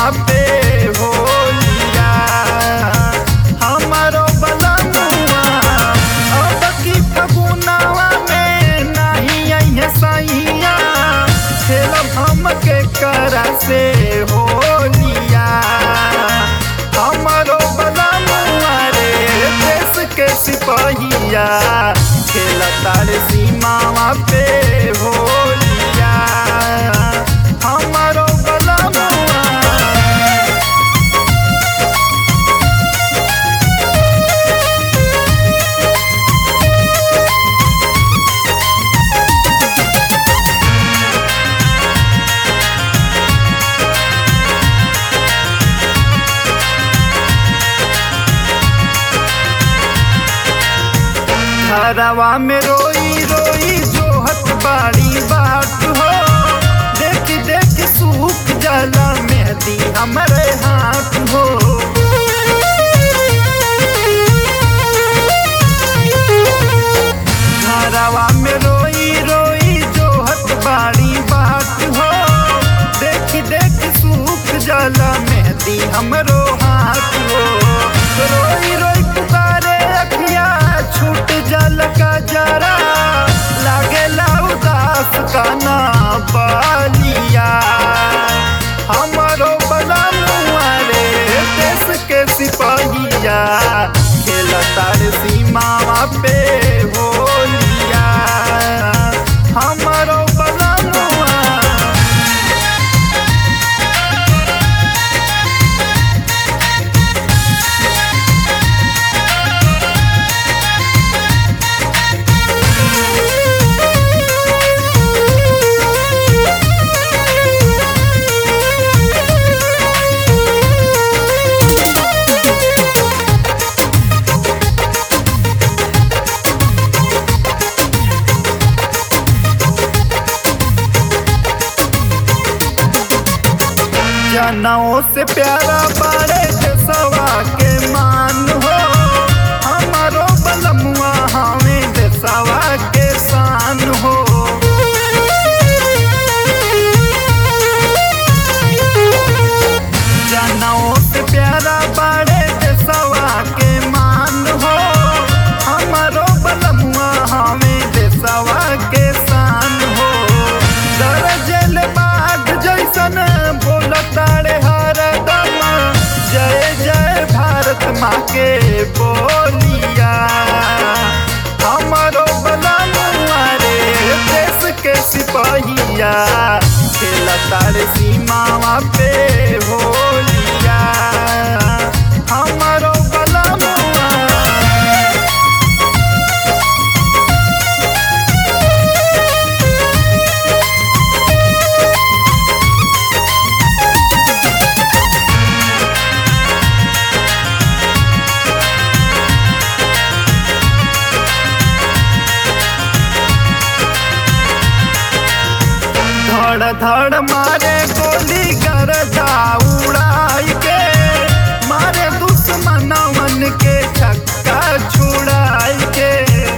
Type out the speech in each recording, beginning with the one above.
पे होलिया हमारो बलमुआ अब की फगुनावा में नहीं अइहे सैया खेलब हम के करा से होलिया हमारो बलमुआ रे देश के सिपहिया खेलतार सीमावा पे होलिया हमारो बलमुआ घरवा में रोई रोई जोहत बाड़ी बाट हो देख देख सूख जला मेहदी हमरे हाथ हो घरवा में रोई रोई जोहत बाड़ी बाट हो देख देख सूख जला मेहदी हमरो हाथ हो रोई रोई पुकारे अखिया छूट जल का जरा लागेला उदास का ना बालिया हमारो बलमुआ रे देश के सिपाहिया खेलतार सीमावा पे होलिया हमारो बलमुआ जनों से प्यारा बारे देसवा के मान हो हमारो बलमुआ हमें देसवा के शान हो जनों से प्यारा बारे देसवा के मान हो हमारो बलमुआ हमें देसवा के शान हो दरजल बाग जैसन बोलतारे हरदम जय जय भारत माँ के बोलिया हमारो बलमुआ रे देश के सिपाहिया खेलतार सीमावा पे होलिया हमारो बलमुआ धड़ धड़ मारे गोली गरदा उड़ाई के मारे दुश्मनवन के छक्का छुड़ाई के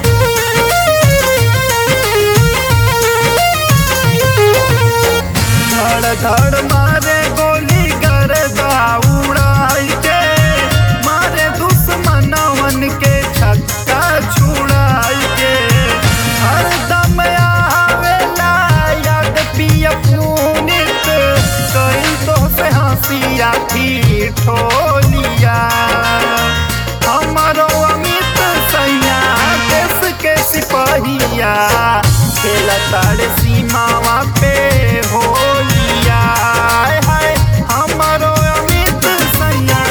धड़ धड़ मारे गोली गरदा उड़ाई के मारे दुश्मनवन के छक्का छुड़ाई के हरदम आवेला याद पिया पुनित कई तो से हंसिया थी ठोलिया हमारो अमित सैया देश के सिपाहिया खेलतार सीमावा पे होलिया हाय हाय हमारो अमित सैया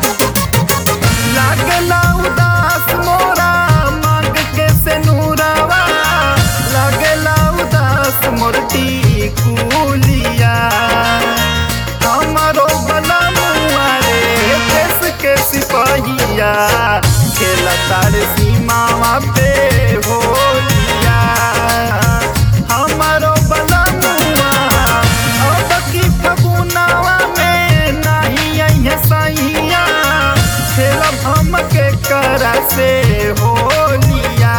लागला उदास मोरा मांग के से नूरावा लागला उदास मोरटी कुलिया हमारो बलमुआ रे देश के सिपाहिया खेलतार सीमावा पे होलिया हमारो बलमुआ अब की फगुनावा में नहीं अइहे सैया खेलब हम के करा से होलिया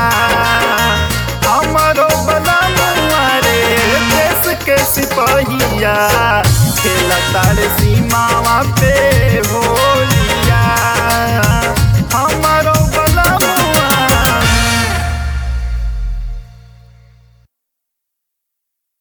हमारो बलमुआ रे देश के सिपाहिया खेल तारे सीमावा पे